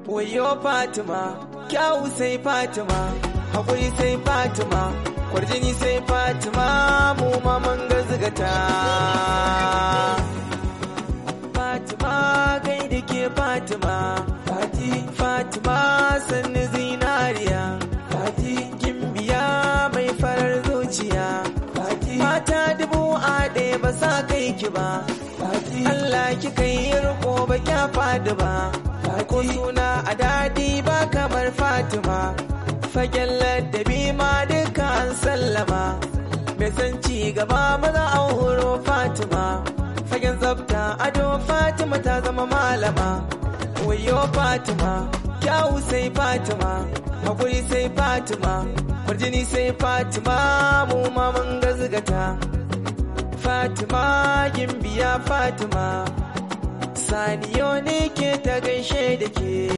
wayo fatima kyawu sai fatima haƙuri sai fatima kwarjini sai fatima mu ma mun gazgata fatima gai da ke fatima fati fatima sannu zinariya fati gimbiya mai farar zuciya fati mata dubu a ɗaya ba sa kai ki ba fati Allah ki kai riko ba kya fadi ba ko suna a daɗi ba kamar fatima fagen ladabi ma duka an sallama mai san ci gaba maza an horo fatima fagen tsafta ado fatima ta zama malama wayo fatima kyawu sai fatima hakuri sai fatima kwarjini sai fatima mu ma mun gazgata fatima gimbiya fatima saniyo ne ke ta gaishe da ke